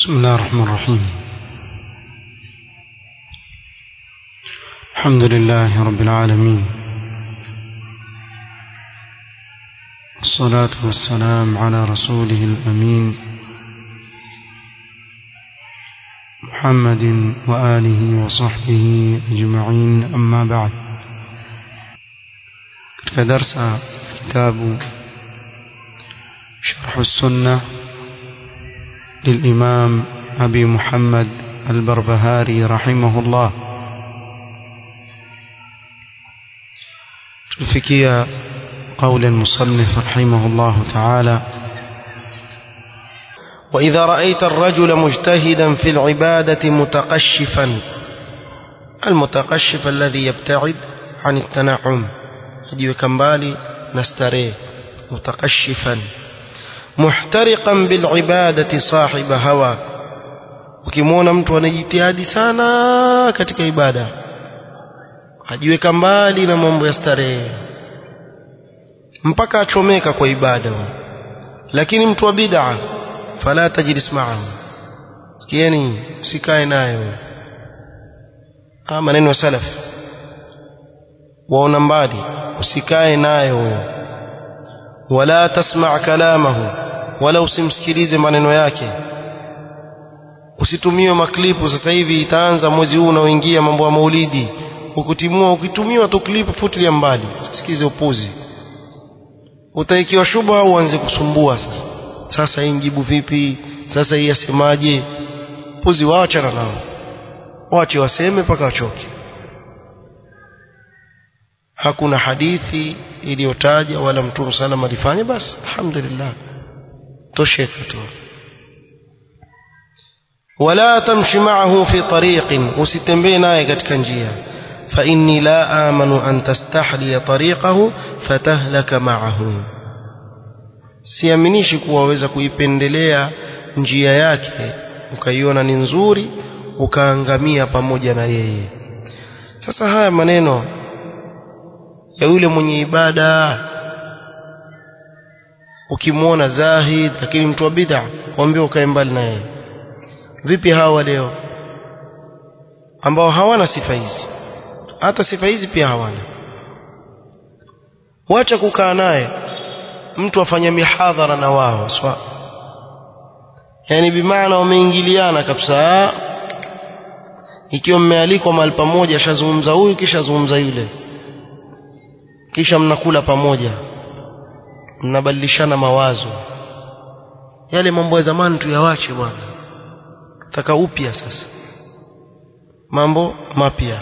بسم الله الرحمن الرحيم الحمد لله رب العالمين والصلاة والسلام على رسوله الأمين محمد وآله وصحبه أجمعين أما بعد كدرس كتاب شرح السنة للإمام أبي محمد البربهاري رحمه الله تلفكي قول المصنف رحمه الله تعالى وإذا رأيت الرجل مجتهدا في العبادة متقشفا المتقشف الذي يبتعد عن التنعم ajiweka mbali na starehe mutakashifan muhtariqan bilibadati sahiba hawa ukimwona mtu anajitihadi sana katika ibada ajiweka mbali na mambo ya starehe mpaka achomeka kwa ibada lakini mtu wa bid'a fala tajlis ma'ahu sikieni usikae nayo ah maneno ya salaf waona mbali usikae naye huyo wala tasma' kalamahu wala usimsikilize maneno yake usitumie maklipu sasa hivi itaanza mwezi huu unaoingia mambo ya maulidi ukutimua ukitumiwa tu klipu futilia mbali sikize upuzi utaikiwa shubha au uanze kusumbua sasa sasa hii njibu vipi sasa hii asemaje puzi waachana nao wache waseme mpaka wachoke hakuna hadithi iliyotaja wala mtume sallam alifanya basi alhamdulillah tosheka tu wala tamshi ma'ahu fi tariqin usitembee naye katika njia fa inni la amanu an tastahli tariqahu fatahlaka ma'ahu siaminishi kuwa waweza kuipendelea njia yake ukaiona ni nzuri ukaangamia pamoja na yeye sasa haya maneno ya yule mwenye ibada ukimwona zahid lakini mtu wa bid'a waambie ukae mbali na yeye vipi hawa leo ambao hawana sifa hizi hata sifa hizi pia hawana wacha kukaa naye mtu afanya mihadhara na wao swa yani bimaana wameingiliana kabisa ikiwa mmealikwa mahali pamoja shazungumza huyu kisha zungumza yule kisha mnakula pamoja mnabadilishana mawazo yale mambo ya zamani tuyawache bwana taka upya sasa mambo mapya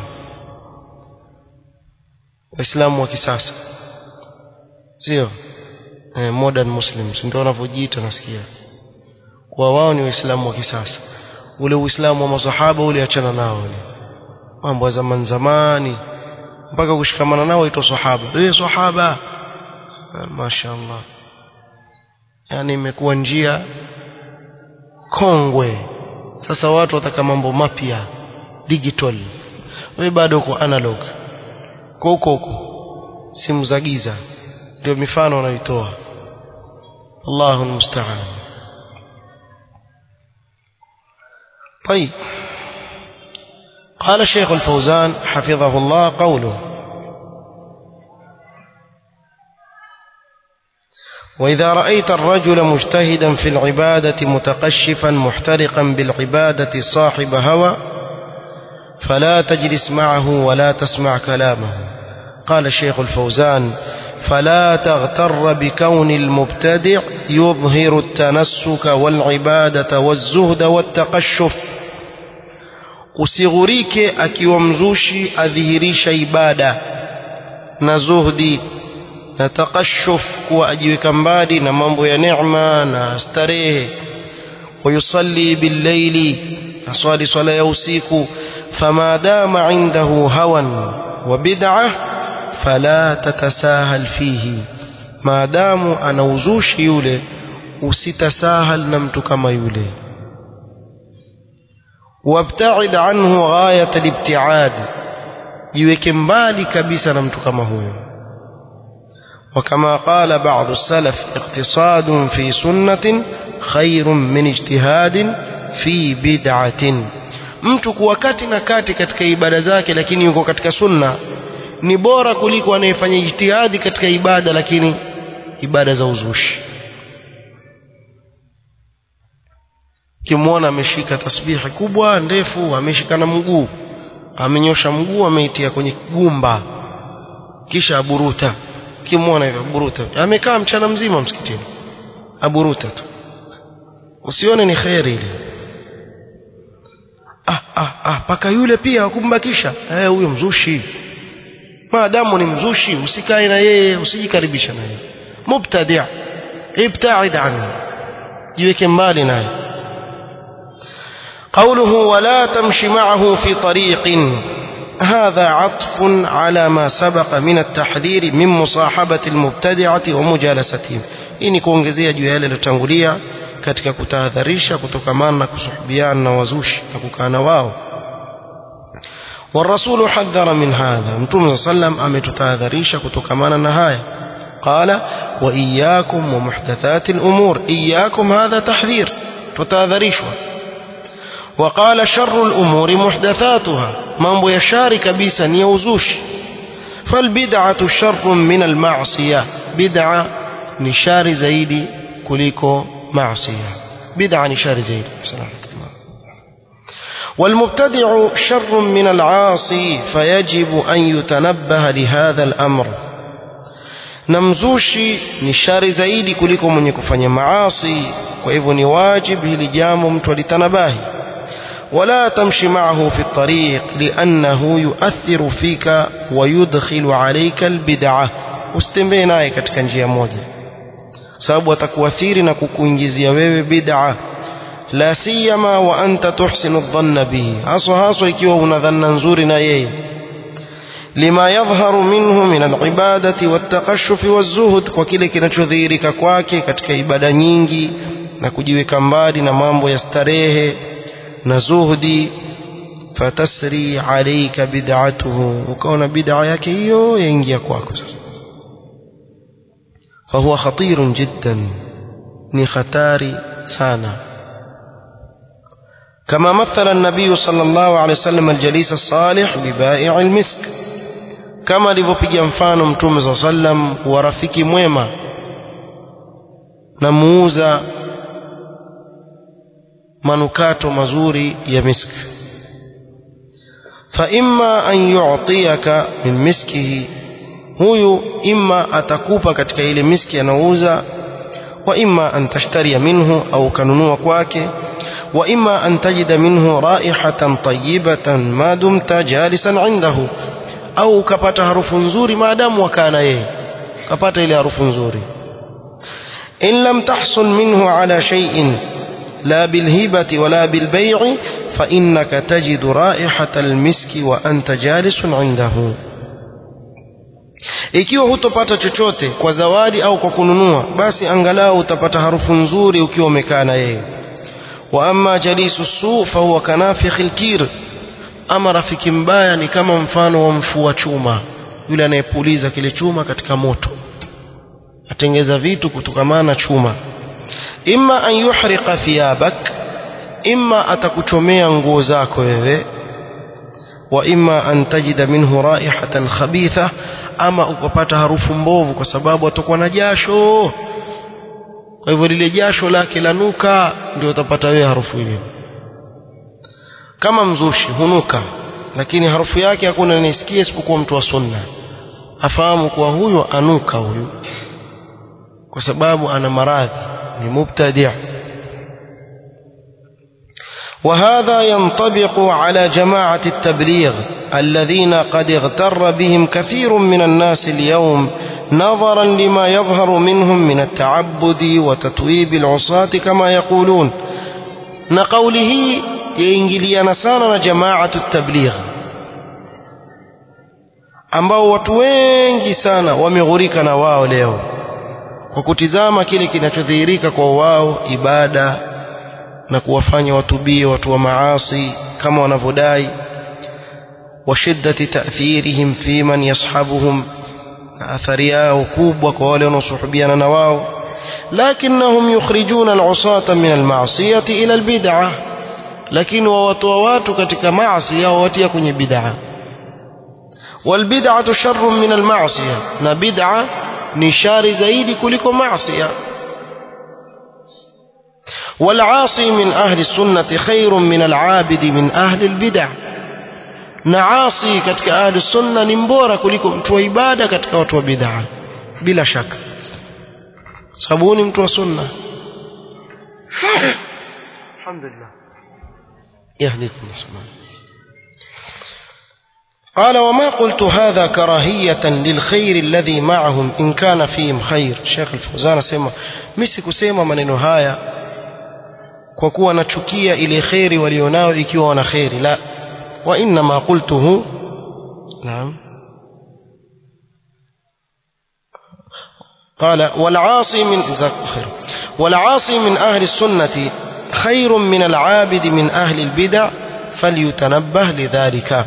waislamu wa kisasa sio eh, modern muslims ndio wanavyojiita nasikia kwa wao ni waislamu wa kisasa ule uislamu wa masahaba ule achana nao ule mambo ya zamani zamani mpaka kushikamana nao waitwa sahaba wewe sahaba mashaallah yani imekuwa njia kongwe sasa watu wataka mambo mapya digital wewe bado uko analog kwa huko huko simu za giza ndio mifano wanaitoa Allahu musta'an طيب قال الشيخ الفوزان حفظه الله قوله وإذا رأيت الرجل مجتهدا في العبادة متقشفا محترقا بالعبادة صاحب هوى فلا تجلس معه ولا تسمع كلامه قال الشيخ الفوزان فلا تغتر بكون المبتدع يظهر التنسك والعبادة والزهد والتقشف usighurike akiwa mzushi adhihirisha ibada na zuhdi na takashuf kuwa ajiweka mbali na mambo ya neema na starehe wayusalli billaili aswali swala ya usiku fama dama indahu hawan wa bid'ah fala tatasahal fihi maadamu ana uzushi yule usitasahal na mtu kama yule wabta'id anhu ghayat al-ibti'ad jiweke mbali kabisa na mtu kama huyo وكما قال بعض السلف اقتصاد في سنة خير من اجتهاد fi bid'atin mtu kuwa kati na kati katika ibada zake lakini yuko katika sunna ni bora kuliko anayefanya ijtihadi katika ibada lakini ibada za uzushi kimwona ameshika tasbihi kubwa ndefu ameshika na mguu amenyosha mguu ameitia kwenye gumba kisha aburuta kimwona hivyo aburuta amekaa mchana mzima msikitini aburuta tu usione ni kheri ile ah ah ah paka yule pia wakumbakisha eh huyo mzushi maadamu ni mzushi usikae na yeye usijikaribisha na yeye mubtadi' ibta'id anhu jiweke mbali naye قوله ولا تمش معه في طريق هذا عطف على ما سبق من التحذير من مصاحبة المبتدعة ومجالستهم إني kuongezea juu ya yale yaliyotangulia katika kutahadharisha kutokamana na kusuhubiana na wazushi na kukaa na wao والرسول حذر من هذا متوم صلى الله عليه وسلم ametutahadharisha kutokamana na haya قال وإياكم ومحدثات الأمور إياكم هذا تحذير tutahadharishwa وقال شر الأمور محدثاتها mambo ya shari kabisa ni ya uzushi فالبدعة شر من المعصية بدعة ni shari zaidi kuliko معصية بدعة ni shari zaidi والمبتدع شر من العاصي فيجب أن يتنبه لهذا الأمر namzushi ni shari zaidi kuliko mwenye kufanya maasi kwa hivyo ni wajib hili jambo mtu alitanabahi ولا تمشي معه في الطريق لأنه يؤثر فيك ويدخل عليك البدعة usitembee naye katika njia moja sababu atakuathiri na kukuingizia wewe bid'a la siyama wa anta tuhsinu dhanna bihi haswa haswa ikiwa una dhanna nzuri na yeye lima yadhharu minhu min alibadati wattaqashshufi wazuhud kwa kile kinachodhihirika kwake katika ibada nyingi na kujiweka mbali na mambo ya starehe na zuhdi fatasri alayka bid'atuhu ukaona bid'a yake hiyo yaingia kwako sasa fahuwa khatirun jiddan ni hatari sana كما مثل النبي صلى الله عليه وسلم الجليس الصالح ببائع المسك كما alivyopiga mfano mtume صلى الله عليه وسلم wa rafiki mwema na muuza manukato mazuri ya misk fa imma an yu'tiyaka min miskihi huyu imma atakupa katika ile miski anauza wa imma an tashtariya minhu au kanunua kwake wa imma an tajida minhu raihatan tayyibatan ma dumta jalisan indahu au ukapata harufu nzuri maadamu wakaa na yeye ukapata ile harufu nzuri in lam tahsul minhu ala shay'in لا بالهبة ولا بالبيع فإنك تجد رائحة المسك وأنت جالس عنده ikiwa hutopata chochote kwa zawadi au kwa kununua basi angalau utapata harufu nzuri ukiwa umekaa na yeye wa amma jalisu su fahuwa kanafikhi lkir ama rafiki mbaya ni kama mfano wa mfua chuma yule anayepuliza kile chuma katika moto atengeza vitu kutokamana na chuma imma an yuhriqa thiyabak imma atakuchomea nguo zako wewe wa imma an tajida minhu raihatan khabitha ama ukapata harufu mbovu kwa sababu atakuwa na jasho kwa hivyo lile jasho lake lanuka ndio utapata wewe harufu hiyo kama mzushi hunuka lakini harufu yake hakuna anisikia isipokuwa mtu wa sunna afahamu kuwa huyo anuka huyu kwa sababu ana maradhi ni mubtadi' وهذا ينطبق على جماعة التبليغ الذين قد اغتر بهم كثير من الناس اليوم نظرا لما يظهر منهم من التعبد وتتويب العصاة كما يقولون نقوله ينجلينا سانا جماعة التبليغ ambao watu wengi sana wameghurika na wao leo kwa kutizama kile kinachodhihirika kwa wao ibada na kuwafanya watubie watu wa maasi kama wanavyodai wa shiddati ta'thirihim fi man yashabuhum na athari yao kubwa kwa wale wanaosuhubiana na wao lakinnahum yukhrijuna al-usata min al-ma'siyati ila al-bid'ah lakini wawatoa watu katika maasi yao watia kwenye bid'a والبدعة شر من المعصية na bid'a ni shari zaidi kuliko maasiya والعاصي من أهل السنة خير من العابد من أهل البدع na asi katika ahli sunna ni mbora kuliko mtu wa ibada katika watu wa bid'a bila shaka sababu ni mtu wa sunna alhamdulillah yahdikum subhanahu قال وما قلت هذا كراهية للخير الذي معهم إن كان فيهم خير شيخ الفوزان سيما misi kusema maneno haya kwa kuwa nachukia ile kheri walionao ikiwa wana kheri la wa inma qultuhu naam قال والعاصي من جزاك خير والعاصي من أهل السنة خير من العابد من أهل البدع فليتنبه لذلك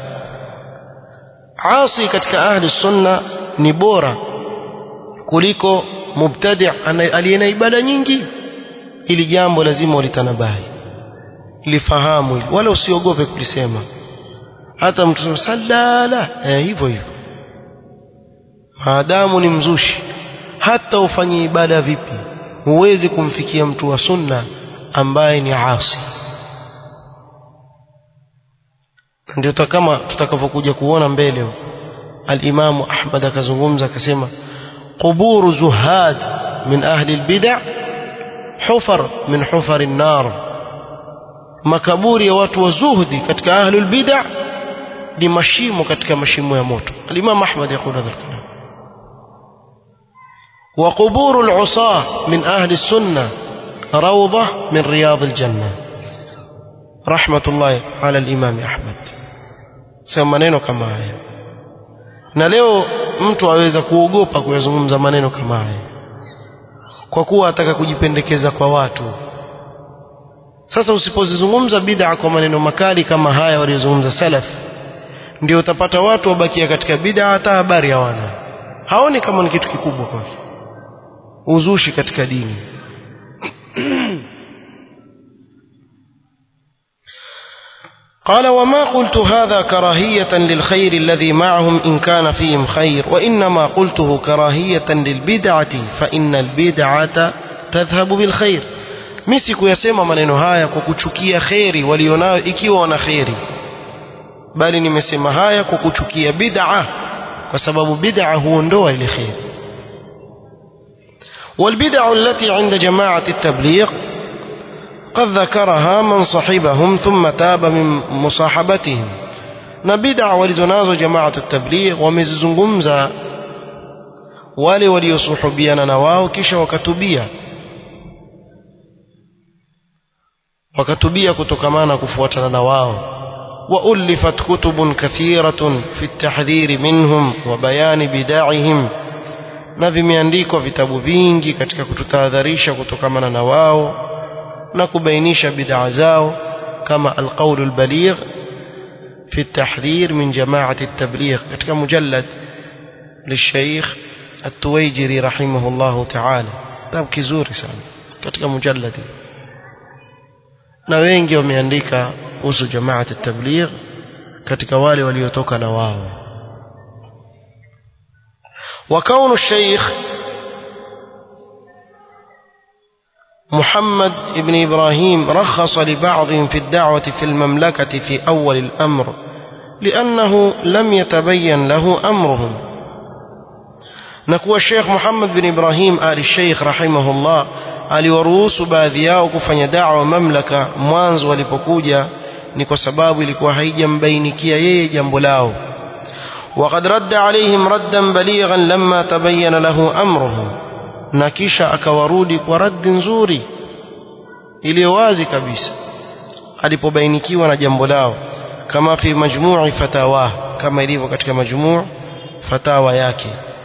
asi katika ahli sunna ni bora kuliko mubtadi aliye na ibada nyingi ili jambo lazima ulitanabahi lifahamu wala usiogope kulisema hata mtu salala eh, hivyo hivyo maadamu ni mzushi hata ufanye ibada vipi huwezi kumfikia mtu wa sunna ambaye ni asi ndio kama tutakavyokuja kuona mbele al-Imam Ahmad akazungumza akasema quburu zuhad min ahli al-bid'a hufar min hufar an-nar makaburi ya watu wa zuhdi katika ahli al-bid'a ni mashimo katika mashimo ya moto al-Imam Ahmad yakula dhalika وقبور العصاة من أهل السنة روضة من رياض الجنة رحمة الله على الإمام أحمد sema maneno kama haya na leo mtu aweza kuogopa kuyazungumza maneno kama haya kwa kuwa ataka kujipendekeza kwa watu sasa usipozizungumza bid'a kwa maneno makali kama haya waliozungumza salaf ndio utapata watu wabakia katika bid'a hata habari hawana haoni kama ni kitu kikubwa kwake uzushi katika dini قال وما قلت هذا كراهية للخير الذي معهم إن كان فيهم خير وإنما قلته كراهية للبدعة فإن البدعة تذهب بالخير misi kuyasema maneno haya kwa kuchukia kheri walionayo ikiwa wana kheri bali nimesema haya kwa kuchukia bid'a kwa sababu bid'a huondoa ile kheri والبدع التي عند جماعة التبليغ قد ذكرها من صحبهم ثم تاب من مصاحبتهم na bid'a walizonazo jamaatu tabligh wamezizungumza wale waliosuhubiana na wao kisha wakatubia wakatubia kutokamana kufuatana na wao وألفت كتب كثيرة في التحذير منهم وبيان بداعهم na vimeandikwa vitabu vingi katika kututahadharisha kutokamana na wao na kubainisha bid'a zao kama alqaul albaligh في التحذير من جماعة التبليغ katika mujallad للشيخ التويجري رحمه الله تعالى kitabu kizuri sana katika mujallad na wengi wameandika kuhusu jamaat at-tabligh katika wale waliotoka na wao وكون الشيخ محمد بن إبراهيم رخص لبعضهم في الدعوة في المملكة في أول الأمر لأنه لم يتبين له أمرهم نكوى الشيخ محمد بن إبراهيم آل الشيخ رحمه الله aliwaruhusu baadhi yao kufanya dawa mamlaka mwanzo walipokuja ni kwa sababu ilikuwa haijambainikia yeye jambo lao وقد رد عليهم ردا بليغا لما تبين له أمرهم na kisha akawarudi kwa raddi nzuri iliyo wazi kabisa alipobainikiwa na jambo lao kama fi majmu'i fatawa kama ilivyo katika majmu' fatawa yake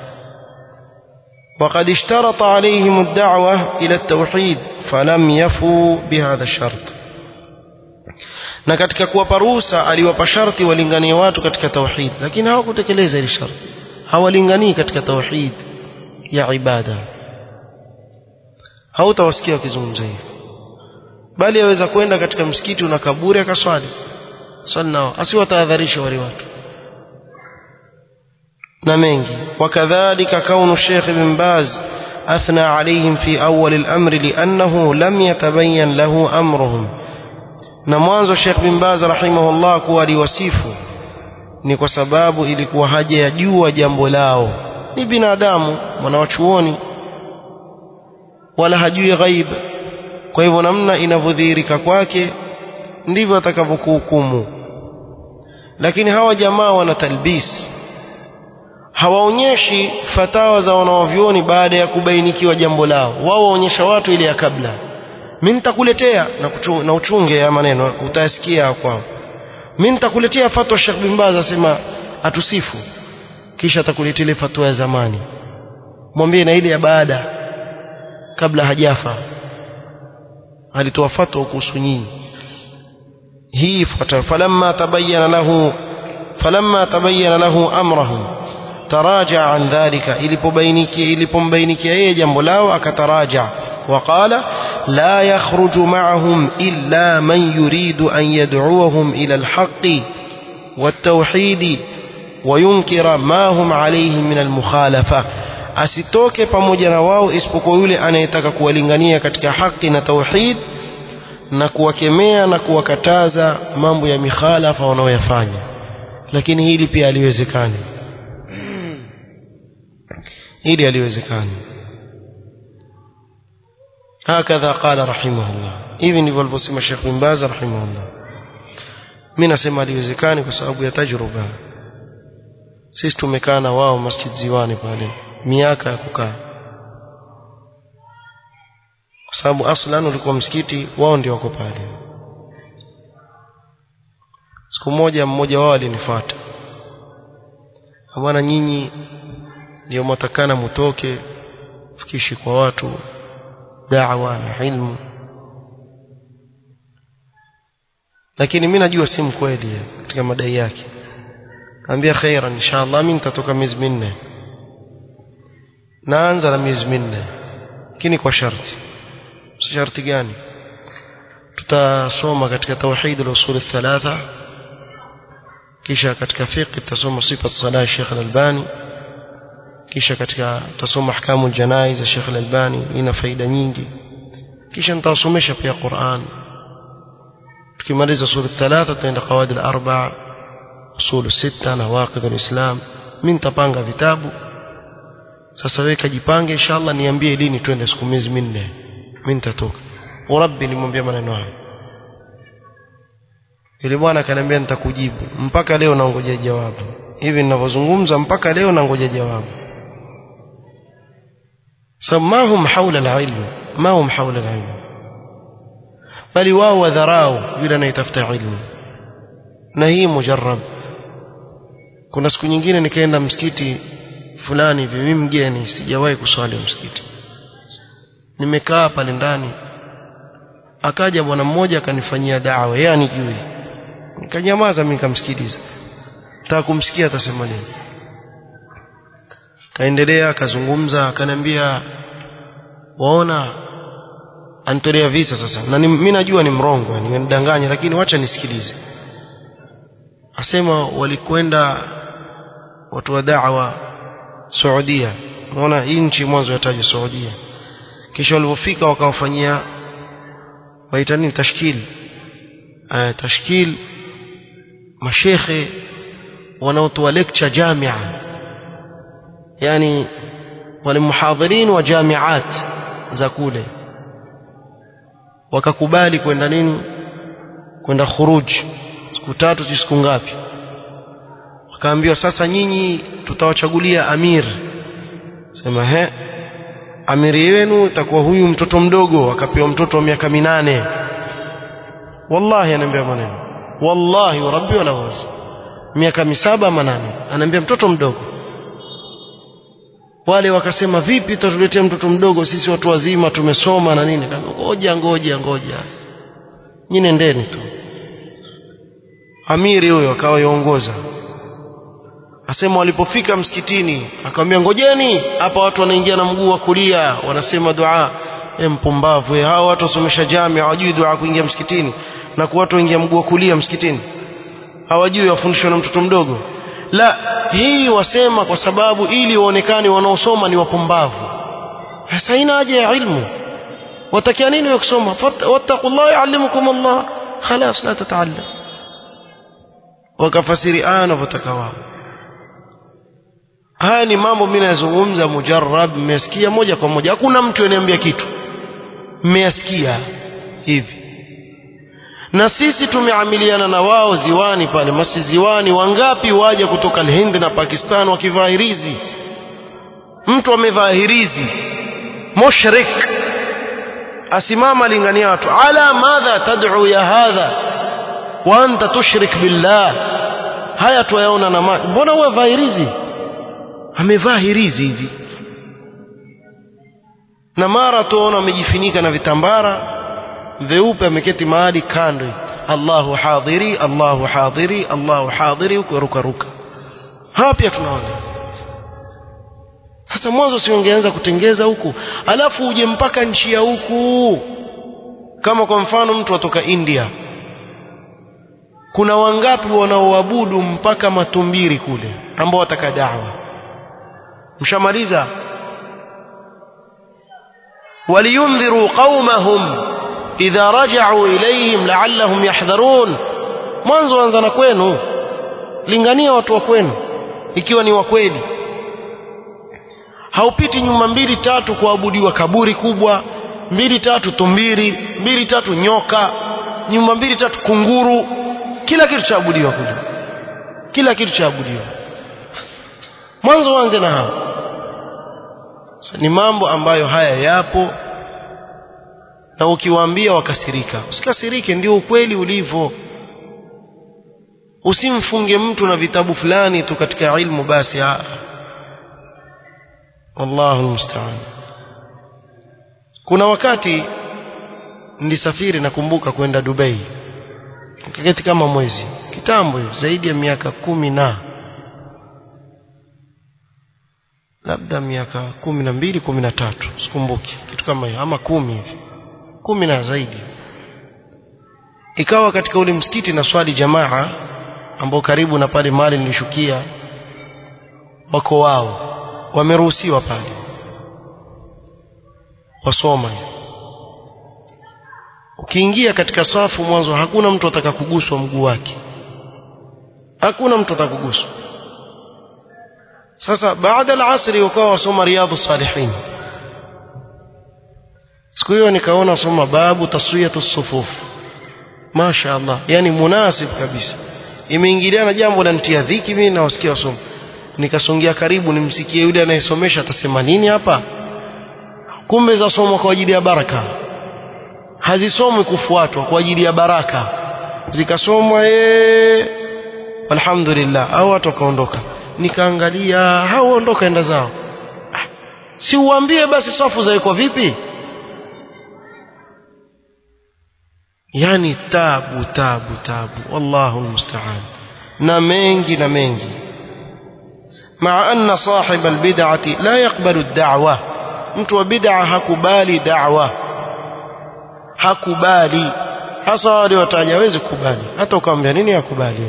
وقد اشترط عليهم الدعوة إلى التوحيد فلم يفوا بهذا الشرط na katika kuwapa ruhusa aliwapa sharti walinganie watu katika tauhid lakini hawakutekeleza ile sharti hawalinganii katika tauhid ya ibada hautawasikia wakizungumza hivi bali aweza kwenda katika msikiti una kaburi akaswali swali nao asiwatahadharisha wale watu na mengi wakadhalika kaunu Sheikh Ibn Baz أثنى عليهم في أول الأمر لأنه لم يتبين له أمرهم نموانز الشيخ بن باز رحمه الله kuwa liwasifu ni kwa sababu ilikuwa haja ya jua jambo lao ni binadamu mwanawachuoni wala hajui ghaib kwa hivyo namna inavyodhihirika kwake ndivyo atakavyokuhukumu lakini hawa jamaa wana talbis hawaonyeshi fatawa za wanaovyoni baada ya kubainikiwa jambo lao wao waonyesha watu ile ya kabla mimi nitakuletea na, kuchu, na uchunge ya maneno utayasikia kwao mimi nitakuletea fatwa Sheikh bin Baz asema atusifu kisha atakuletea ile fatwa ya zamani mwambie na ile ya baada kabla hajafa alitoa fatwa kuhusu nyinyi hii fatwa falamma tabayyana lahu falamma tabayyana lahu amrahum taraja an dhalika ilipobainikia ilipombainikia yeye jambo lao akataraja وقال لا يخرج معهم إلا من يريد أن يدعوهم إلى الحق والتوحيد وينكر ما هم عليه من المخالفة asitoke pamoja na wao isipokuwa yule anayetaka kuwalingania katika haki na tauhid na kuwakemea na kuwakataza mambo ya mikhalafa wanaoyafanya lakini hili pia haliwezekani hili haliwezekani هكذا قال رحمه الله hivi ndivyo alivyosema Sheikh bin Baz rahimahullah mimi nasema haliwezekani kwa sababu ya tajruba sisi tumekaa na wao Masjid Ziwani pale miaka ya kukaa kwa sababu aslan ulikuwa msikiti wao ndio wako pale siku moja mmoja wao alinifuata bwana nyinyi ndio mwatakana mutoke fikishi kwa watu da'wa na ilmu lakini mimi najua si mkweli katika madai yake ambia khairan inshallah mimi nitatoka miezi minne naanza na miezi minne lakini kwa sharti sharti gani tutasoma katika tauhid al-usul thalatha kisha katika fiqh tutasoma sifa salah Sheikh Al-Albani kisha katika tutasoma ahkamu janaiz za Sheikh Al-Albani ina faida nyingi kisha nitawasomesha pia Qur'an tukimaliza sura thalatha tutaenda qawaid al-arba'a usul sita na waqid al-islam mimi nitapanga vitabu sasa wewe kajipange inshallah niambie lini twende siku miezi minne mimi nitatoka urabbi nimwambia maneno hayo yule bwana akaniambia nitakujibu mpaka leo naongoja jawabu hivi ninavyozungumza mpaka leo nangoja jawabu sababu ma hum haula alilm ma hum haula alilm bali wao wadharau yule anayetafuta ilmu na hii mujarrab kuna siku nyingine nikaenda msikiti fulani hivi mimi mgeni sijawahi kuswali msikiti nimekaa pale ndani akaja bwana mmoja akanifanyia dawa yeye anijui nikanyamaza mimi nikamsikiliza nataka kumsikia atasema nini kaendelea akazungumza akaniambia waona anitolea visa sasa na mimi najua ni mrongo nimemdanganya lakini wacha nisikilize asema walikwenda watu wa da'wa Saudia unaona hii nchi mwanzo yataja Saudia kisha walipofika wakawafanyia waita nini tashkil uh, tashkil mashekhe wanaotoa lecture jamia yani wale muhadhirin wa jamiat za kule wakakubali kwenda nini kwenda khuruj siku tatu siku ngapi wakaambiwa sasa nyinyi tutawachagulia amir sema he amiri wenu itakuwa huyu mtoto mdogo akapewa mtoto wa miaka minane wallahi anaambia maneno wallahi wa rabbi wala wazi miaka misaba manane anaambia mtoto mdogo wale wakasema vipi tutatuletea mtoto mdogo sisi watu wazima tumesoma na nini ngoja ngoja ngoja nyinyi ndeni tu amiri huyo akawa yaongoza asema walipofika msikitini akamwambia ngojeni hapa watu wanaingia na mguu wa kulia wanasema dua e mpumbavu hao watu wasomesha jamii hawajui dua kuingia msikitini na kwa watu waingia mguu wa kulia msikitini hawajui wafundishwa na mtoto mdogo la hii wasema kwa sababu ili waonekane wanaosoma ni wapumbavu sasa haina haja ya ilmu watakia nini wa kusoma wattaqullah yuallimukum Allah khalas la tataallam wakafasiri aya wanavyotaka wao haya ni mambo mimi nazungumza mujarrab mmesikia moja kwa moja hakuna mtu ananiambia kitu mmeyasikia hivi na sisi tumeamiliana na wao ziwani pale masi ziwani wangapi waje kutoka Hindi na Pakistan wakivaa hirizi mtu amevaa hirizi mushrik asimama lingania watu ala madha tad'u ya hadha wa anta tushrik billah haya tuyaona na macho mbona wewe vaa hirizi amevaa hirizi hivi na mara tuona amejifinika na vitambara vyeupe ameketi mahali kando Allahu hadhiri Allahu hadhiri Allahu hadhiri huko ruka ruka hapa pia tunaona sasa mwanzo si ungeanza kutengeza huku alafu uje mpaka nchi ya huku kama kwa mfano mtu atoka India kuna wangapi wanaoabudu mpaka matumbiri kule ambao wataka dawa mshamaliza waliyundhiru qaumahum idha raja'u ilayhim la'allahum yahdharun mwanzo anza na kwenu lingania watu wa kwenu ikiwa ni wa kweli haupiti nyuma mbili tatu kuabudiwa kaburi kubwa mbili tatu tumbiri mbili tatu nyoka nyuma mbili tatu kunguru kila kitu chaabudiwa kule kila kitu chaabudiwa mwanzo uanze na hao so, ni mambo ambayo haya yapo na ukiwaambia wakasirika usikasirike ndio ukweli ulivyo usimfunge mtu na vitabu fulani tu katika ilmu basi aa wallahu almusta'an kuna wakati nilisafiri nakumbuka kwenda Dubai kaketi kama mwezi kitambo zaidi ya miaka kumi na labda miaka kumi na mbili kumi na tatu sikumbuki kitu kama hiyo ama kumi hivi kumi na zaidi ikawa katika ule msikiti na swali jamaa ambao karibu na pale mali nilishukia wako wao wameruhusiwa pale wasoma ukiingia katika safu mwanzo hakuna mtu atakakuguswa mguu wake hakuna mtu atakuguswa sasa baada al-asri wakawa wasoma riyadhus salihin siku hiyo nikaona wasoma babu taswiyatu sufuf Masha Allah yani munasib kabisa imeingiliana jambo la nitia dhiki mimi na wasikia wasoma nikasongea karibu nimsikie yule anayesomesha atasema nini hapa kumbe za somo kwa ajili ya baraka hazisomwi kufuatwa kwa ajili ya baraka zikasomwa eh alhamdulillah au watu wakaondoka nikaangalia hao ondoka enda zao si uambie basi safu zawekwa vipi yani tabu tabu tabu wallahu almusta'an na mengi na mengi مع أن صاحب البدعة لا يقبل الدعوة mtu wa bid'a hakubali da'wa hakubali hasa wale wataja hawezi kubali hata ukamwambia nini hakubali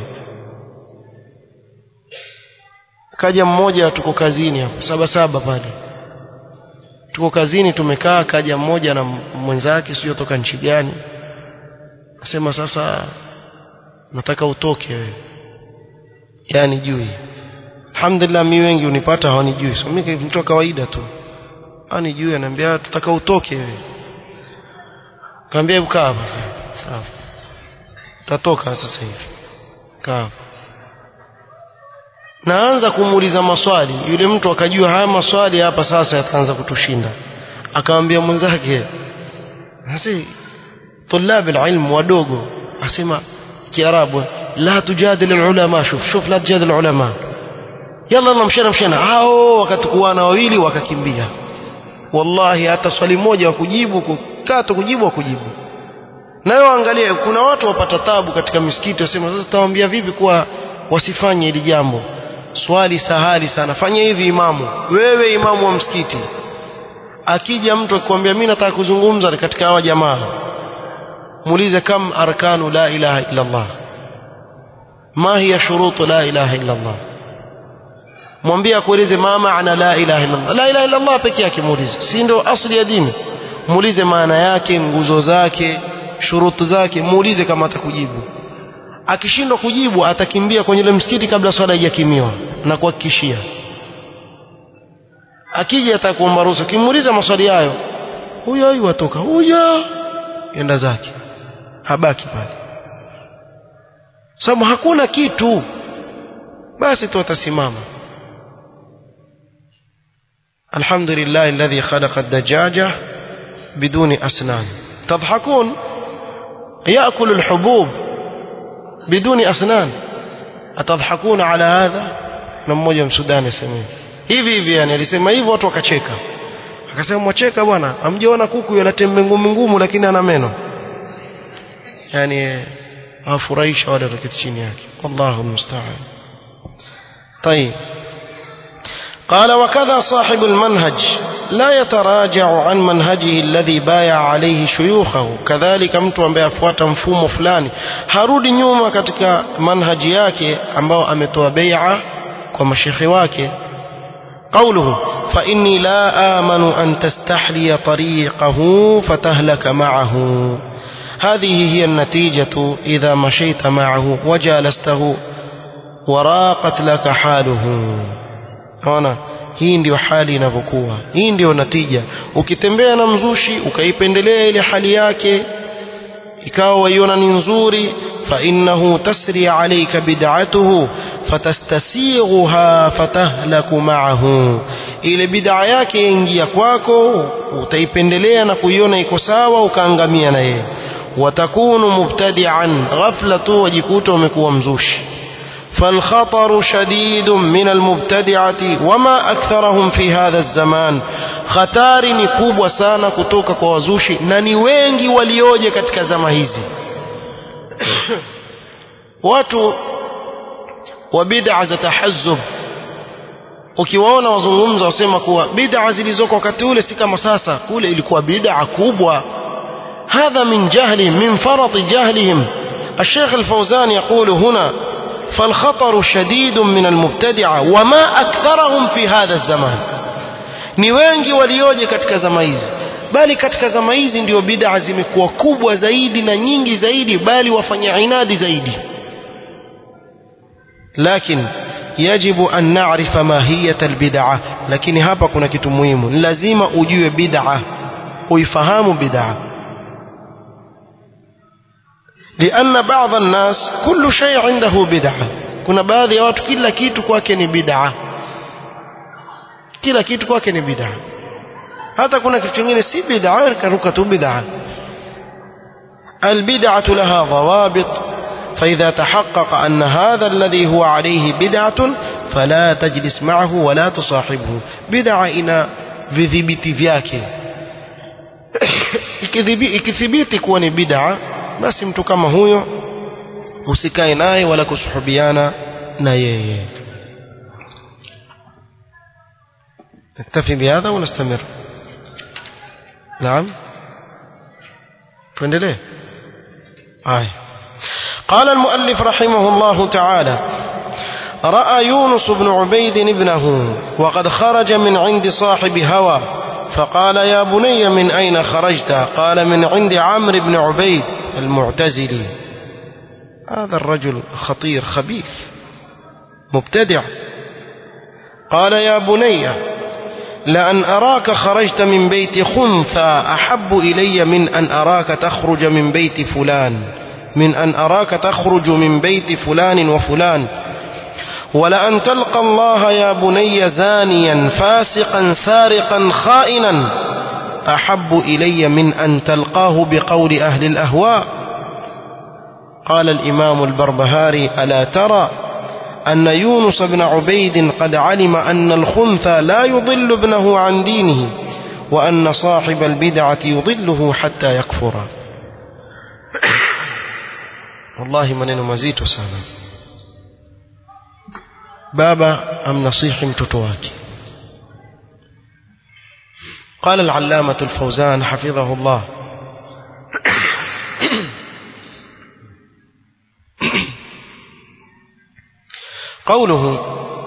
kaja mmoja tuko kazini hapo saba saba pale tuko kazini tumekaa kaja mmoja na mwenzake sio toka nchi gani nasema sasa nataka utoke wewe yani jui alhamdulillah mimi wengi unipata hawanijui so mimi mtu wa kawaida tu anijui ananiambia tutaka utoke wewe kaambia hebu kaa hapa sawa tatoka sasa hivi kaa naanza kumuuliza maswali yule mtu akajua haya maswali hapa sasa yataanza kutushinda akamwambia mwenzake sasa طلاب العلم wadogo asema kiarabu la tujadil ulama shuf shuf la tujadil ulama yalla namshana mshana hao wakatukuana wawili wakakimbia wallahi hata swali moja wa kujibu kukato kujibu wa kujibu nayo angalia kuna watu wapata tabu katika misikiti wasema sasa tawaambia vipi kuwa wasifanye hili jambo swali sahali sana fanya hivi imamu wewe imamu wa msikiti akija mtu akikwambia mimi nataka kuzungumza katika hawa jamaa muulize kam arkanu la ilaha illa Allah ma hiya shurutu la ilaha illa Allah mwambie akueleze ma maana la ilaha illa Allah la ilaha illa Allah pekee yake muulize si ndio asli ya dini muulize maana yake nguzo zake shurutu zake muulize kama atakujibu akishindwa kujibu atakimbia kwenye ile msikiti kabla swala haijakimiwa na kuhakikishia akija atakuomba ruhusa kimuuliza maswali hayo huyo huyo atoka huyo enda zake habaki pale sababu hakuna kitu basi tu atasimama الحمد لله الذي خلق الدجاجة بدون أسنان تضحكون يأكل الحبوب بدون أسنان أتضحكون على هذا نموجة مسودان يسميه hivi hivi yani alisema hivyo watu wakacheka akasema mwacheka bwana amjiona kuku yana tembe ngumu ngumu lakini ana meno yani afurahisha wale wakati chini yake wallahu musta'an طيب قال وكذا صاحب المنهج لا يتراجع عن منهجه الذي بايع عليه شيوخه كذلك mtu ambaye afuata mfumo fulani harudi nyuma katika manhaji yake ambao ametoa bai'a kwa mashekhi wake قوله فإني لا آمن أن تستحلي طريقه فتهلك معه هذه هي النتيجة إذا مشيت معه وجالسته وراقت لك حاله هنا hii ndio hali inavyokuwa hii ndio natija ukitembea na mzushi ukaipendelea ile hali yake ikawa waiona ni nzuri فإنه تسري عليك بدعته فتستسيغها فتهلك معه ile bid'a yake yaingia kwako utaipendelea na kuiona iko sawa ukaangamia na yeye watakunu mubtadi'an ghafla tu wajikuta umekuwa mzushi فالخطر شديد من المبتدعة وما أكثرهم في هذا الزمان خطار ni kubwa sana kutoka kwa wazushi na ni wengi walioje katika zama hizi watu wa bid'a za tahazzub ukiwaona wazungumza wasema kuwa bid'a zilizoko wakati ule si kama sasa kule ilikuwa bid'a kubwa هذا من جهلهم من فرط جهلهم الشيخ الفوزان يقول هنا فالخطر شديد من المبتدعة وما أكثرهم في هذا الزمان ni wengi walioje katika zama hizi bali katika zama hizi ndio bid'a zimekuwa kubwa zaidi na nyingi zaidi bali wafanya inadi zaidi lakini yajibu an na'rifa mahiyat albid'a lakini hapa kuna kitu muhimu lazima ujue bid'a uifahamu bid'a لأن بعض الناس كل شيء عنده بدعة kuna baadhi ya watu kila kitu kwake ni bid'a kila kitu kwake ni bid'a hata kuna kitu kingine si bid'a karuka tu bid'a البدعة لها ضوابط فإذا تحقق أن هذا الذي هو عليه بدعة فلا تجلس معه ولا تصاحبه بدعة إنا vidhibiti vyake ikithibiti kuwa ni bid'a basi mtu kama huyo usikae naye wala kusuhubiana na yeye نكتفي بهذا ونستمر نعم tuendelee آه. قال المؤلف رحمه الله تعالى رأى يونس بن عبيد ابنه وقد خرج من عند صاحب هوى فقال يا بني من أين خرجت قال من عند عمرو بن عبيد المعتزلي هذا الرجل خطير خبيث مبتدع قال يا بني لأن أراك خرجت من بيت خنثى أحب إلي من أن أراك تخرج من بيت فلان من أن أراك تخرج من بيت فلان وفلان ولأن تلقى الله يا بني زانيا فاسقا سارقا خائنا أحب إلي من أن تلقاه بقول أهل الأهواء قال الإمام البربهاري ألا ترى أن يونس بن عبيد قد علم أن الخنثى لا يضل ابنه عن دينه وأن صاحب البدعة يضله حتى يكفر والله maneno mazito sana baba amnasihi mtoto wake قال العلامة الفوزان حفظه الله قوله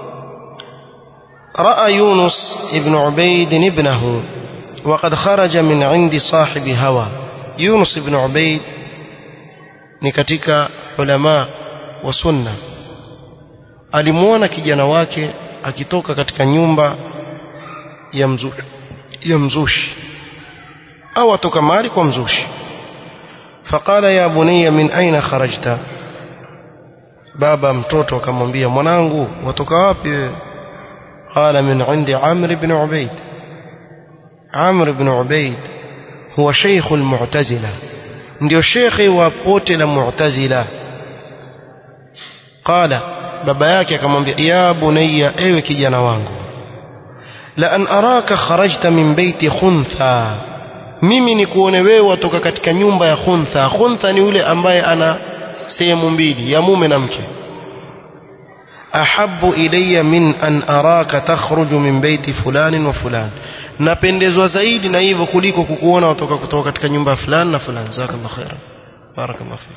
رأى يونس ابن عبيد ابنه وقد خرج من عند صاحب هوى يونس بن عبيد ni katika ulama wa sunna alimuona kijana wake akitoka katika nyumba ya mzushi, ya mzushi au atoka mahali kwa mzushi faqala ya bunayya min aina kharajta baba mtoto akamwambia mwanangu watoka wapi wewe qala min indi amr ibn ubayd amr ibn ubayd huwa sheikh almu'tazila ndio shekhi wa pote la mu'tazila qala baba yake akamwambia ya bunayya ewe kijana wangu la an araka kharajta min baiti khuntha mimi ni kuone wewe watoka katika nyumba ya khuntha khuntha ni yule ambaye ana sehemu mbili ya mume na mke ahabbu ilayya min an araka takhruju min baiti fulani wa fulani napendezwa zaidi na hivyo kuliko kukuona watoka kutoka katika nyumba fulani na fulani jazakallahu khairan barakallahu fik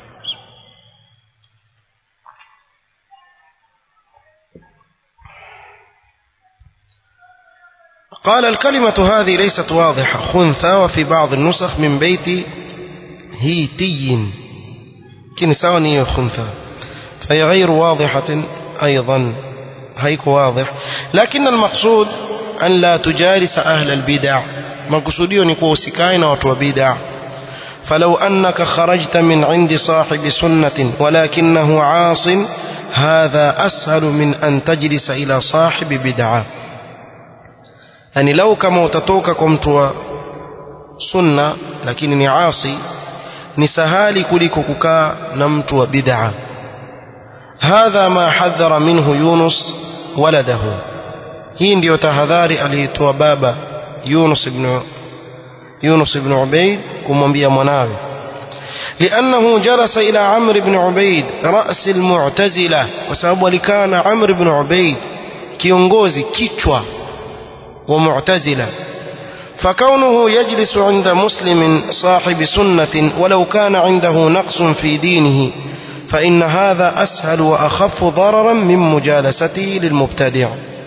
قال الكلمة هذه ليست واضحة خنثى وفي بعض النسخ من بيت هيتي كن ساوني خنثى فهي غير واضحة أيضا هيك واضح لكن المقصود أن لا تجالس أهل البدع مقصودي نكو وسكاين وتو بدع فلو أنك خرجت من عند صاحب سنة ولكنه عاص هذا أسهل من أن تجلس إلى صاحب بدعة yani lau kama utatoka kwa mtu wa sunna lakini ni asi ni sahali kuliko kukaa na mtu wa bid'a hadha ma hadhara minhu yunus waladahu hii ndiyo tahadhari aliitoa baba yunus ibn yunus ibn ubayd kumwambia mwanawe لأنه جلس إلى عمرو بن عبيد رأس المعتزلة وسبب كان عمرو بن عبيد kiongozi kichwa ومعتزلة فكونه يجلس عند مسلم صاحب سنة ولو كان عنده نقص في دينه فإن هذا أسهل وأخف ضررا من مجالسته للمبتدع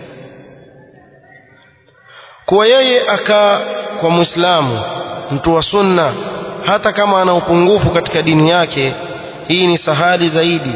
kuwa yeye akaa kwa mwislamu mtu wa sunna hata kama ana upungufu katika dini yake hii ni sahali zaidi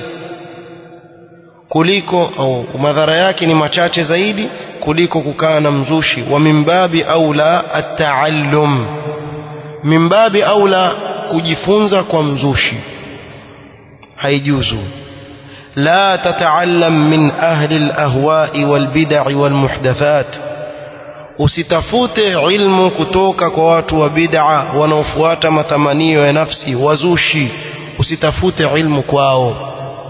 kuliko au madhara yake ni machache zaidi kuliko kukaa na mzushi wa mimbabi aula ataallum mimbabi aula kujifunza kwa mzushi haijuzu la tataallam min ahli alahwai walbid'i walmuhdathat usitafute ilmu kutoka kwa watu wa bid'a wanaofuata matamanio ya nafsi wazushi usitafute ilmu kwao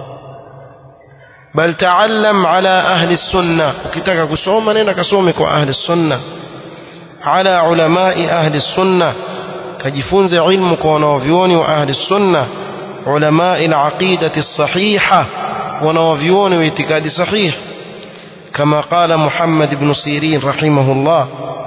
bal taallam ala ahli sunna ukitaka kusoma nenda kasome kwa ahli sunna ala ulamai ahli sunna kajifunze ilmu kwa wanaovyuoni wa ahli sunna ulamai alaqidati sahiha wanaovyuoni wa itikadi sahih كما قال محمد بن سيرين رحمه الله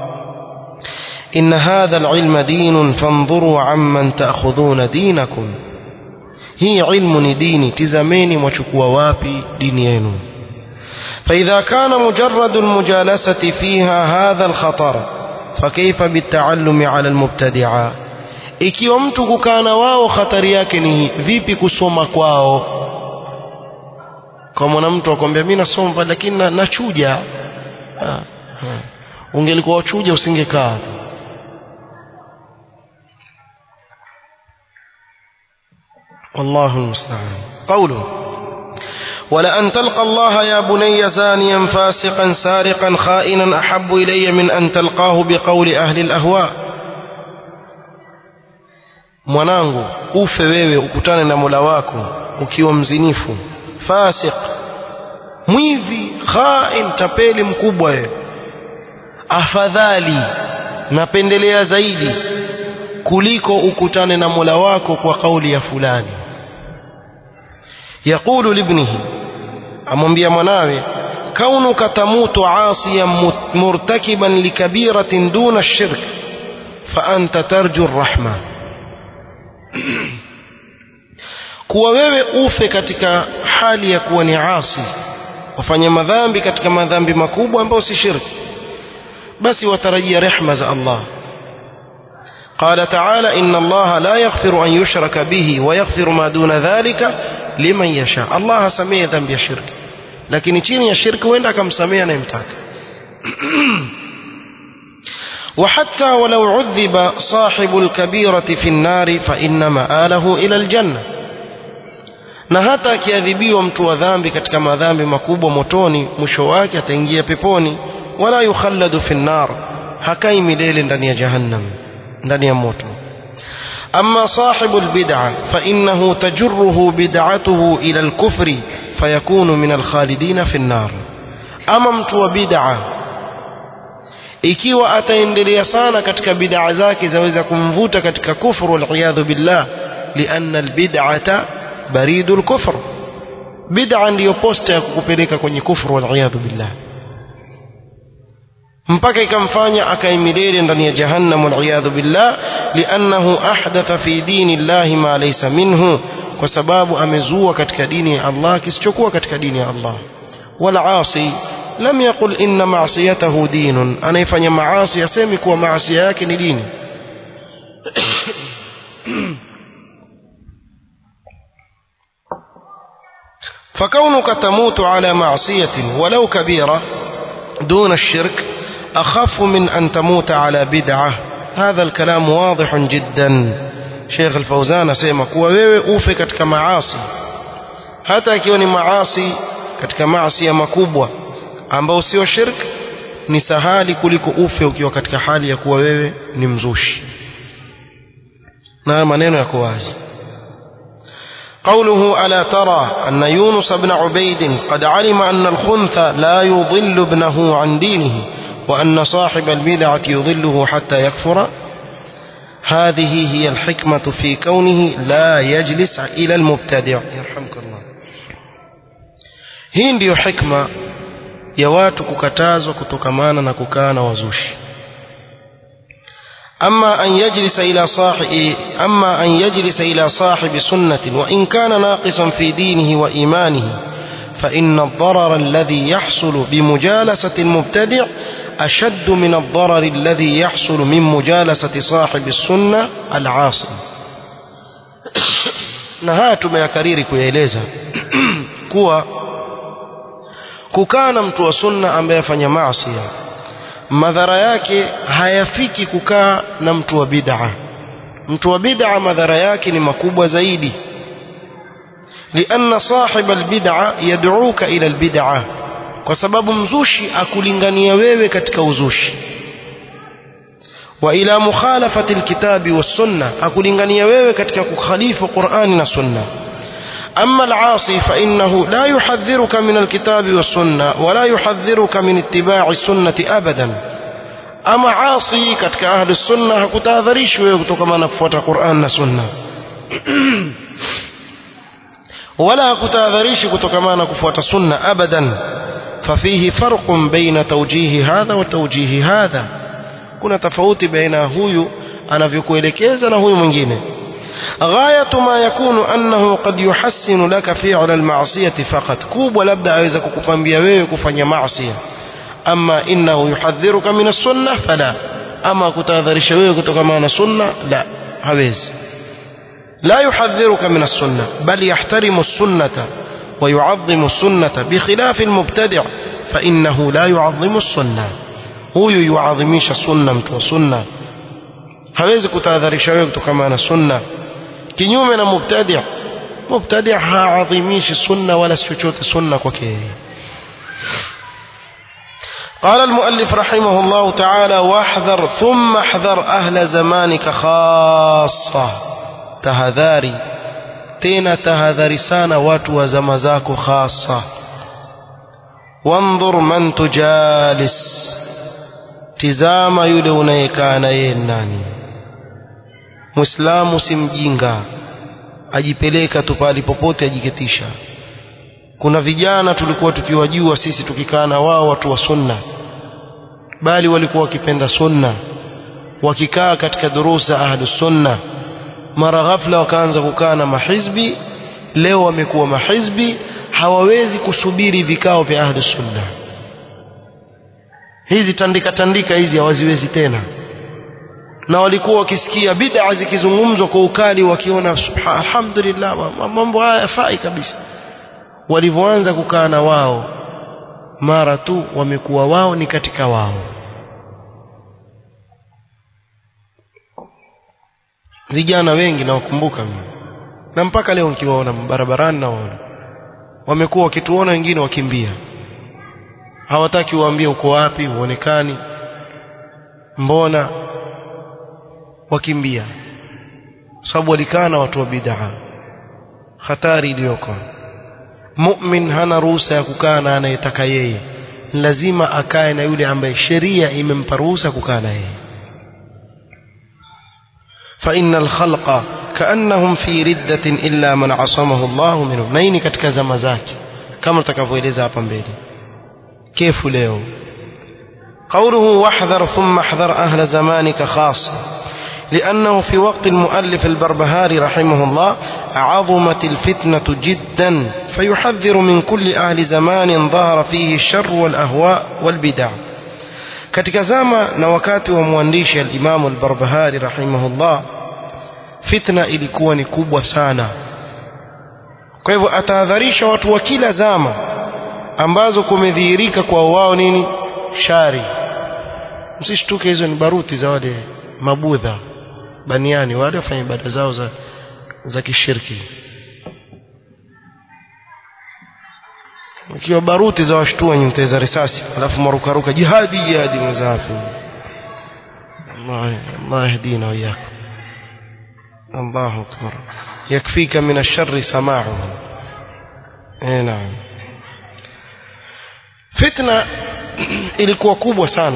إن هذا العلم دين فانظروا عمن تأخذون دينكم هي علم ديني تزميني وشكوا وابي دينيين فإذا كان مجرد المجالسة فيها هذا الخطر فكيف بالتعلم على المبتدعة ikiwa mtu kukaa na wao khatari yake ni vipi kusoma kwao kwa mwana mtu akwambia mimi nasoma lakini na, nachuja ungelikuwa wachuja usingekaa والله المستعان قوله ولأن تلقى الله يا بني زانيا فاسقا سارقا خائنا أحب إلي من أن تلقاه بقول أهل الأهواء mwanangu ufe wewe ukutane na mola wako ukiwa mzinifu fasik mwivi khain tapeli mkubwa wewe afadhali napendelea zaidi kuliko ukutane na mola wako kwa kauli ya fulani yaqulu libnihi amwambia mwanawe kaunuka tamutu asiyan murtakiban likabiratin duna shirk فأنت ترجو الرحمة kuwa wewe ufe katika hali ya kuwa ni asi wafanya madhambi katika madhambi makubwa ambayo si shirki basi watarajia rehma za Allah قال تعالى إن الله لا يغفر أن يشرك به ويغفر ما دون ذلك لمن يشاء الله سميه ذنب الشرك لكن chini ya shirki huenda akamsamea anayemtaka وحتى ولو عذب صاحب الكبيرة في النار فإن مآله إلى الجنة na hata akiadhibiwa mtu wa dhambi katika madhambi makubwa motoni mwisho wake ataingia peponi wala yukhalladu fi nnar hakai milele ndani ya jahannam ndani ya moto أما صاحب البدعة فإنه تجره بدعته إلى الكفر فيكون من الخالدين في النار أما mtu بدعة ikiwa ataendelea sana katika bid'a zake zaweza kumvuta katika kufru waliyadhu billah lianna albid'ata baridul kufr bid'a ndiyo posta ya kukupeleka kwenye kufru waliyadhu billah mpaka ikamfanya akaimilele ndani ya jahannam waliyadhu billah liannahu ahdatha fi dini llahi ma laysa minhu kwa sababu amezua katika dini ya Allah kisichokuwa katika dini ya Allah wala asi lam yaqul inna ma'siyatahu dinun anayefanya maasi asemi kuwa maasi yake ni dini فكونك تموت على معصية ولو كبيرة دون الشرك أخف من أن تموت على بدعة هذا الكلام واضح جدا شيخ الفوزان سيما kuwa wewe ufe katika maasi hata ikiwa ni maasi katika maasi ya makubwa ambao sio shirk ni sahali kuliko ufe ukiwa katika hali ya kuwa wewe ni mzushi na maneno yako wazi قوله ألا ترى أن يونس بن عبيد قد علم أن الخنث لا يضل ابنه عن دينه وأن صاحب البدعة يضله حتى يكفر هذه هي الحكمة في كونه لا يجلس إلى المبتدع يرحمك الله hii ndiyo hikma ya watu kukatazwa kutokamana na kukaa na wazushi أما أن يجلس إلى صاحب أما أن يجلس إلى صاحب سنة وإن كان ناقصا في دينه وإيمانه فإن الضرر الذي يحصل بمجالسة المبتدع أشد من الضرر الذي يحصل من مجالسة صاحب السنة العاصي نهات ما يكرير kuyaeleza kuwa kukaa na mtu wa sunna ambaye afanya maasi madhara yake hayafiki kukaa na mtu wa bid'a mtu wa bid'a madhara yake ni makubwa zaidi لأن صاحب البدعة يدعوك إلى البدعة kwa sababu mzushi akulingania wewe katika uzushi wa ila mukhalafati alkitabi wassunna akulingania wewe katika kukhalifu Qur'ani na sunna أما العاصي فإنه لا يحذرك من الكتاب والسنة ولا يحذرك من اتباع السنة أبدا أما عاصي كتك أهل السنة هكتاذريش ويكتك نكفوت قرآن سنة ولا هكتاذريش كتك نكفوت سنة أبدا ففيه فرق بين توجيه هذا وتوجيه هذا كنا تفوت بين هو أنا في كويلكيز أنا هو من غاية ما يكون أنه قد يحسن لك فعل المعصية فقط كوب ولبدا عايزك كفنبيا wewe kufanya maasiya أما إنه يحذرك من السنة فلا أما kutahadharisha wewe kutokana na sunna la hawezi لا يحذرك من السنة بل يحترم السنة ويعظم السنة بخلاف المبتدع فإنه لا يعظم السنة هو يعظميش السنة mtu sunna hawezi kutahadharisha wewe kutokana na sunna kinyume na mubtadi' mubtadi' haadhimishi sunna wala chochote sunna kwake قال المؤلف رحمه الله تعالى واحذر ثم احذر أهل زمانك خاصة تهذاري تينا تهذاري سانا watu wa zama zako خاصة وانظر من تجالس tizama yule unayekaa na yeye nani muislamu si mjinga ajipeleka tu pale popote ajiketisha kuna vijana tulikuwa tukiwajua sisi tukikaa na wao watu wa sunna bali walikuwa wakipenda sunna wakikaa katika durusa ahlus sunna mara ghafla wakaanza kukaa na mahizbi leo wamekuwa mahizbi hawawezi kusubiri vikao vya ahlus sunna hizi tandika tandika hizi hawaziwezi tena na walikuwa wakisikia bid'a zikizungumzwa kwa ukali wakiona alhamdulillah mambo haya yafai kabisa walivyoanza kukaa na wao mara tu wamekuwa wao ni katika wao vijana wengi nawakumbuka mimi na mpaka leo nikiwaona barabarani nawaona wamekuwa wakituona wengine wakimbia hawataki uambie uko wapi uonekani mbona wakimbia sababu walikaa na watu wa bid'a hatari iliyoko mu'min hana ruhusa ya kukaa na anayetaka yeye lazima akae na yule ambaye sheria imempa ruhusa kukaa na yeye فإن الخلق كأنهم في ردة إلا من عصمه الله منهم نيني katika zama zake kama tutakavyoeleza hapa mbele كيف leo قوله واحذر ثم احذر أهل زمانك خاصة لأنه في وقت المؤلف البربهاري رحمه الله عظمت الفتنة جدا فيحذر من كل أهل زمان ظهر فيه الشر والأهواء والبدع katika zama na wakati wa mwandishi al-Imam al-Barbahari rahimahullah fitna ilikuwa ni kubwa sana kwa hivyo atahadharisha watu wa kila zama ambazo kumedhihirika kwa wao nini shari msishtuke hizo ni baruti za wale mabudha baniani wale wafanya ibada zao za za kishirki ikiwa baruti za washtua nyute za risasi alafu marukaruka jihadi jihadi mzafi Allah Allah yahdina wa iyyakum Allahu akbar yakfika min ash-sharri sama'uhu eh naam fitna ilikuwa kubwa sana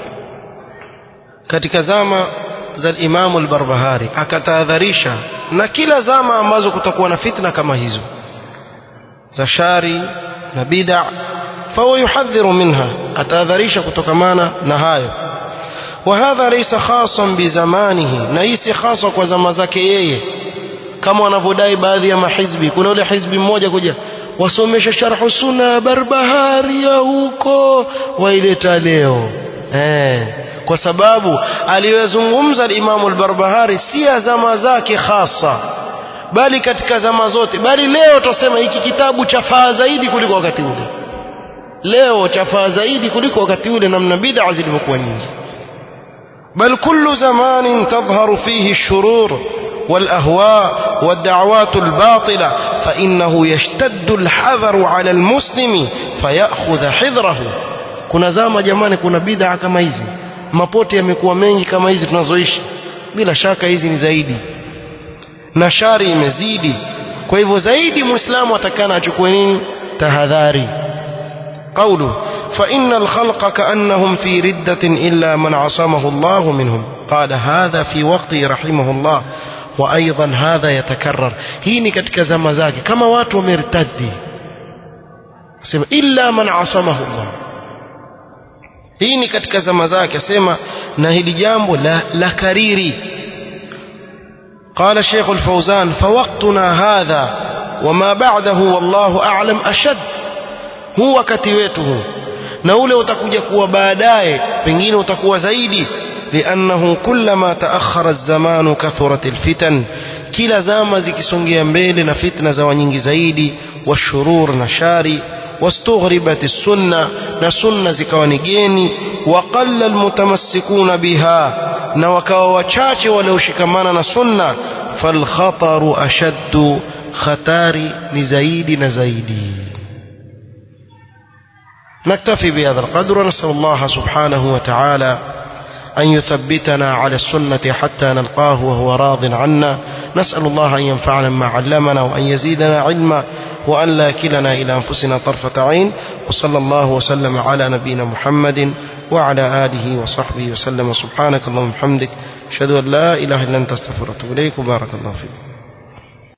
katika zama za Imam al-Barbahari akatahadharisha na kila zama ambazo kutakuwa na fitna kama hizo za shari na bid'a fahuwa yuhadhiru minha atahadharisha kutokamana na hayo وهذا ليس خاصا بزمانه na hii si hasa kwa zama zake yeye kama wanavyodai baadhi ya mahizbi kuna ule hizbi mmoja kuja wasomesha sharhu sunna barbahari ya huko waileta leo eh kwa sababu aliyozungumza Imam al-Barbahari si ya zama zake hasa bali katika zama zote bali leo tusema hiki kitabu chafaa zaidi kuliko wakati ule leo chafaa zaidi kuliko wakati ule namna bid'a zilivyokuwa nyingi بل كل زمان تظهر فيه الشرور والأهواء والدعوات الباطلة فإنه يشتد الحذر على المسلم فيأخذ حذره kuna zama jamani kuna bid'a kama hizi mapote yamekuwa mengi kama hizi tunazoishi bila shaka hizi ni zaidi na shari imezidi kwa hivyo zaidi muislamu atakana achukue nini tahadhari قوله فإن الخلق كأنهم في ردة إلا من عصمه الله منهم قال هذا في وقته رحمه الله وأيضا هذا يتكرر هيني كتك زمزاك كما واتوا مرتدي إلا من عصمه الله هيني كتك زمزاك سيما نهي جامب لا, لا كريري قال الشيخ الفوزان فوقتنا هذا وما بعده والله أعلم أشد huu wakati wetu huu na ule utakuja kuwa baadaye pengine utakuwa zaidi liannahu kullama taakhara az-zamanu kathurat al-fitan kila zama zikisongea mbele na fitna za nyingi zaidi washurur na shari واستغربت السنة نسنة زكواني جيني وقل المتمسكون بها نوكا وشاش ولو شكمانا نسنة فالخطر أشد خطار نزايد نزايدي نكتفي بهذا القدر ونسأل الله سبحانه وتعالى أن يثبتنا على السنة حتى نلقاه وهو راض عنا نسأل الله أن ينفعنا ما علمنا وأن يزيدنا علما وأن لا كلنا إلى أنفسنا طرفة عين وصلى الله وسلم على نبينا محمد وعلى آله وصحبه وسلم سبحانك اللهم وبحمدك أشهد أن لا إله إلا أنت استغفرك وأتوب إليك وبارك الله فيك